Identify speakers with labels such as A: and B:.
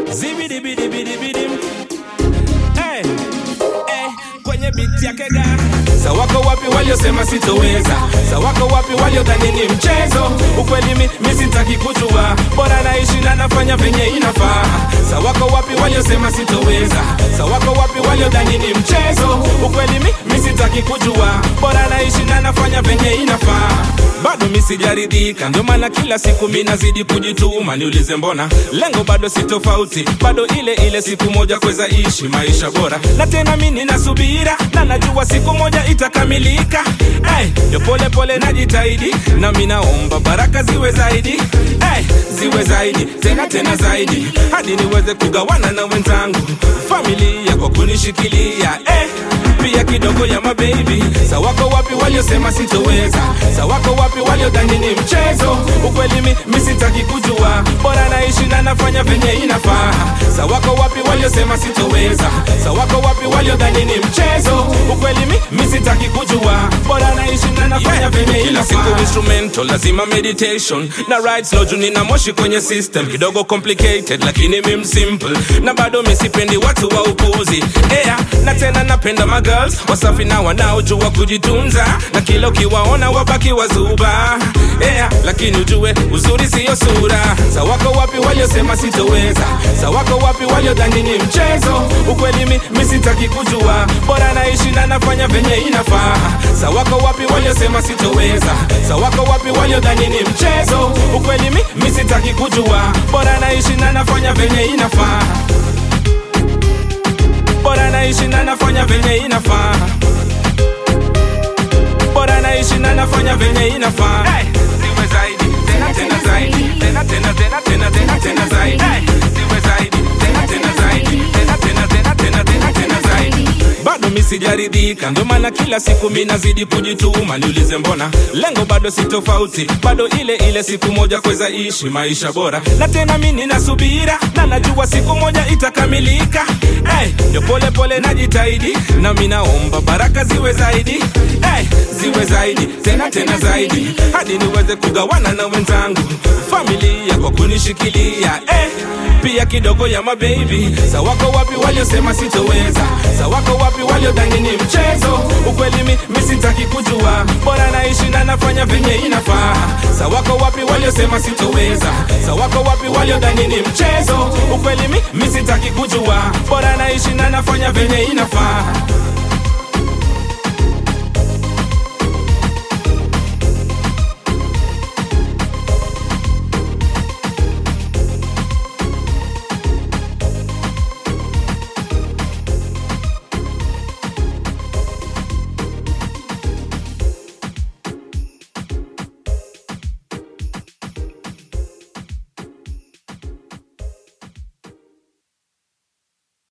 A: zibidibidibidibidim hey, hey, kwenye biti yake ga sa wako wapi waliosema sitoweza sa wako wapi waliodhani ni mchezo ukweli mi, mi sitaki kujua bora naishi na nafanya venye inafaa sa wako wapi waliosema sitoweza sa wako wapi waliodhani ni mchezo ukweli mi, mi sitaki kujua bora naishi na nafanya venye inafaa bado mi sijaridhika ndio maana kila siku mi nazidi kujituma niulize mbona lengo bado si tofauti bado ile ile siku moja kweza ishi maisha bora na tena mi ninasubira na najua siku moja itakamilika hey, ndio pole pole najitahidi na mi naomba baraka ziwe zaidi hey, ziwe zaidi tena tena zaidi hadi niweze kugawana na wenzangu familia kwa kunishikilia hey, pia kidogo ya mabebi sa wako wapi waliosema sitoweza sa wako wapi waliodhani ni mchezo ukweli mi, mi sitaki kujua bora naishi na nafanya venye inafaa sa wako wapi waliosema sitoweza sa wako wapi waliodhani ni mchezo ukweli mi, mi sitaki kujua bora naishi na nafanya venye kila siku instrumental lazima meditation na ride slow juu nina moshi kwenye system kidogo complicated lakini mim simple na bado misipendi watu wa upuzi yeah, na tena napenda magirls wasafi na wanaojua kujitunza na kila ukiwaona wabaki wazuba yeah, lakini ujue uzuri siyo sura sa wako wapi waliosema sitoweza sa wako wapi waliodhani ni mchezo ukweli mi, mi sitaki kujua bora naishi na nafanya venye inafaa sa wako wapi waliosema sitoweza sa wako wapi waliodhani ni mchezo ukweli mi, mi sitaki kujua bora naishi na nafanya venye inafaa bora naishi na nafanya venye inafaa bora naishi na nafanya venye inafaa hey, ziwe zaidi tena tena zaidi tena tena tena tena tena tena zaidi hey, ziwe zaidi tena tena zaidi tena tena tena tena tena tena zaidi bado mi sijaridhika ndio maana kila siku mi nazidi kujituma niulize mbona lengo bado si tofauti bado ile ile siku moja kweza ishi maisha bora na tena mi ninasubira na najua siku moja itakamilika hey, ndio pole pole najitahidi na mi naomba baraka ziwe zaidi hey, ziwe zaidi tena tena zaidi hadi niweze kugawana na wenzangu familia kwa kunishikilia hey, pia kidogo ya mabebi sa wako wapi waliosema sitoweza sa wako wapi waliodhani ni mchezo ukweli mi, mi sitaki kujua bora naishi na nafanya venye inafaa sa wako wapi waliosema sitoweza sa wako wapi waliodhani ni mchezo ukweli mi, mi sitaki kujua bora naishi na nafanya venye inafaa